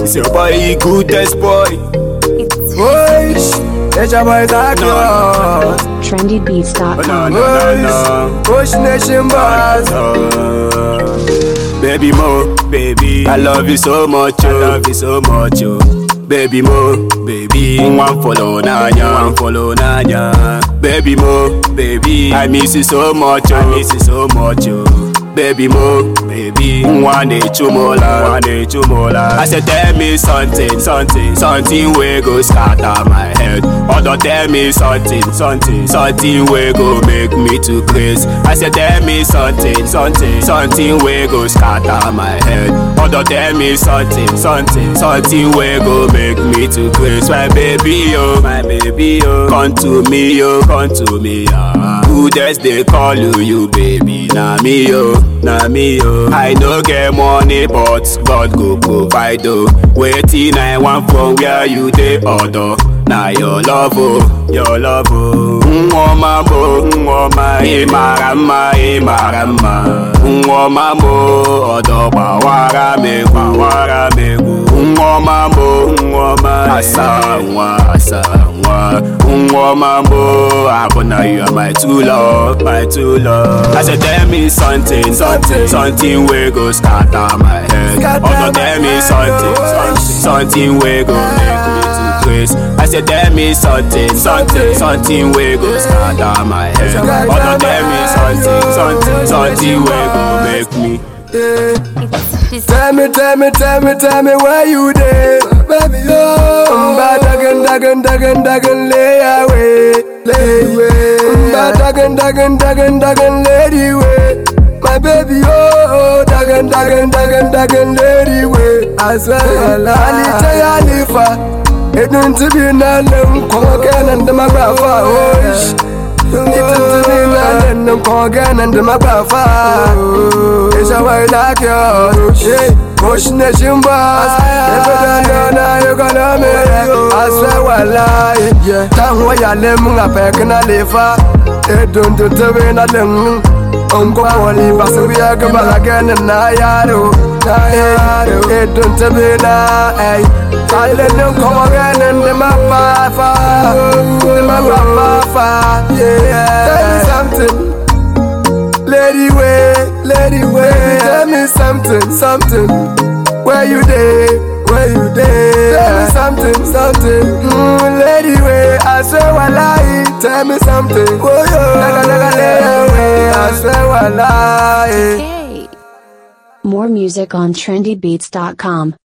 It's your boy, goodest boy. Push, it's your boy Zach No. Ross. No, trendybeats.com. no, no, no. Push Nation Boss. Oh, baby Mo, baby, I love you so much, oh. I love you so much, oh. Baby Mo, baby, one follow Nanya, one follow Nanya. Baby Mo, baby, I miss you so much, oh. I miss you so much, oh. Baby Mo, baby, one day chumola, one day chumola. I said tell me something, something, something we go scatter my head. Other tell me something, something, something we go make me to craze. I said tell me something, something, something we go scatter my head. Other tell me something, something, something we go make me to craze. My baby oh, my baby oh, come to me oh, come to me ah. Who just they call you, you baby? Na me oh, na me oh. I no get money but God go provide oh. Waiting I want from where you dey order. Na your love oh, your love oh. Nwoma mo, nwoma ị mara mma, ị mara mma. Nwoma mo, ọdọ gbawara m egwu, gbawara m egwu. Nwoma mo, nwoma asa nwa, asa nwa. Nwoma mo, abụna you are my true love, my true love. I said tell me something, something, something wey go scatter my head. Scatter Other tell my me head, something, oh. something, something wey go make me to craze. I said tell me something, something, something wey go scatter my head. Other tell me something, something, something wey go make me. Tell me, tell me, tell me, tell me where you dey, baby. Oh, Mba dagan, dagan, dagan, dagan, lay away, lay away. Mba dagan, dagan, dagan, dagan, lady way. My baby, oh, dagan, dagan, dagan, dagan, lady way. I swear, Ali Taya Lifa. Edun to be nanem, come again and the magrafa, oh, ish. It's to be nanem, come again and the magrafa. It's a way like yours, yeah. Push nation boss, never done no, now you gonna make it. I swear, well, lie, yeah. Tang wa ya lem, nga pek na lefa. Edun to to be nanem. Unko poli basu biya ka balagan na yaro, na yaro. Edun to be na, ay. Silent them come again and them a far, far. Them a far, far, yeah. Tell me something, lady way, lady way. Tell me something, something. Where you dey, where you dey? Tell me something, something. Mm, lady way, I swear I lie. Tell me something. Oh yo, daga daga lady way, I swear I lie. More music on trendybeats.com.